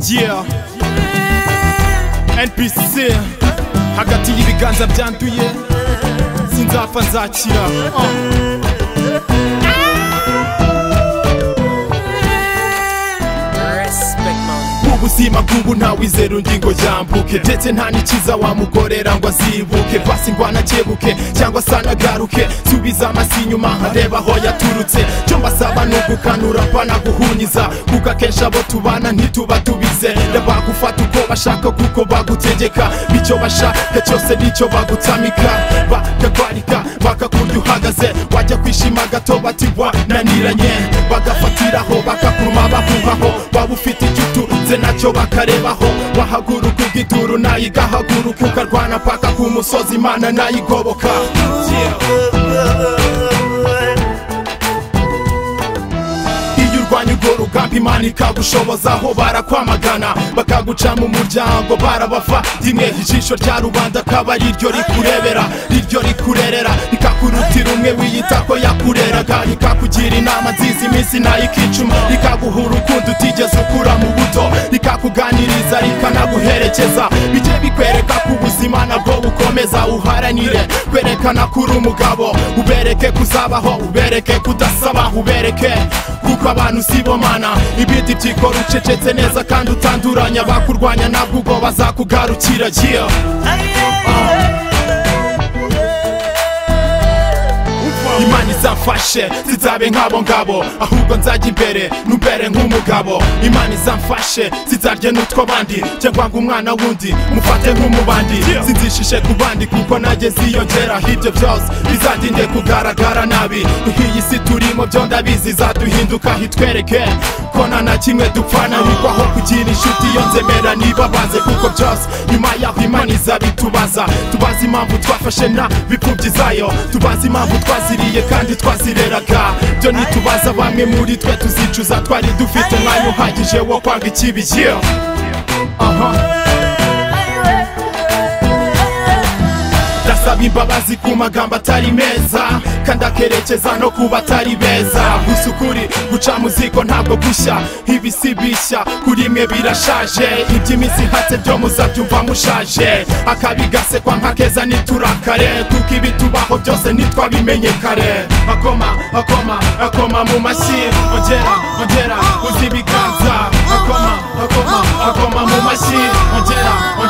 yeah npc hagati y'ibiganza byanduye sinzapfa nzakira oh. ubuzima bw'ubu ntawizera ingingo yambuke ndetse nta n'ikiza wamukorera ngo azibuke basi ngo anakebuke cyangwa se anagaruke subiza amasi inyuma nkareba aho yaturutse cyo mbasaba ni ugukanura banaguhunyiza kuko akenshi abo tubana ntituba tubize bagufata uko bashaka kuko bagutegeka bityo bashaka cyose nicyo bagutsamika bakakwarika bakakurya uhagaze wajya kwishima gato bati wananiranye bagafatiraho bakakuruma bakuhaho waba ufite igitu nze nacyo bakarebaho wahaguruka ubw'iduru nayo igahaguruka ukarwana paka ku musozi imana nayo igoboka iyo urwanya urwo rugamba imana ikagushobozaho barakwamagana bakaguca mu muryango barabava rimwe ijisho rya rubanda akaba ari ryo rikurebera iryo rikurerera rikakurutira umwe wiyita ko yakureraga rikakugira inama nziza iminsi nayo ikicuma rikaguhura ukundi utigeze ukura mu buto rikakuganiriza rikanaguherekeza bijye bikwereka ko ubuzima nabwo bukomeza uharanire kwerekana ko uri umugabo ubereke kuzabaho ubereke kudasaba ubereke kuko abantu si bo mana ibindi byikora ucecetse neza kandi utanduranya bakurwanya nabwo ubwo bazakugarukira giyo imana izamfashe zizabe nk'abo ngabo ahubwo nzajya imbere nubere nk'umugabo imana izamfashe zizarye n'utwo bandi cyangwa ngo umwana wundi mufate nk'umubandi sinzishishe ku bandi kuko nanjye ziyongera hiryo byose bizadinde kugaragara nabi nk'iyi si turimo byo ndabizi zaduhinduka hitwereke ko nta na kimwe dupfana niko aho kugira inshuti iyo nzemera nibabaze kuko byose nyuma yaho imana izabitubaza tubaze impamvu twafashe na bipfubyi zayo tubaze impamvu twaziriye twagiye kandi twazireraga byo ntitubaza bamwe muri twe tuzicuza twari dufite umwanya uhagije wo kwanga ikibi yeah. aha ndasaba imbabazi ku magambo atari meza kandi akerekeza no kuba atari beza gusa ukuri guca mu ziko ntabwo gushya ibisibishya kuri imwe birashaje iby'iminsi ihatse byo muzabyumva mushaje akabigasekwa nkakeza niturakare kuko ibitubaho byose ntitwabimenye kare akoma akoma akoma mu mashyi ongera ongera uzi ibiganza akoma akoma akoma mu mashyi ongera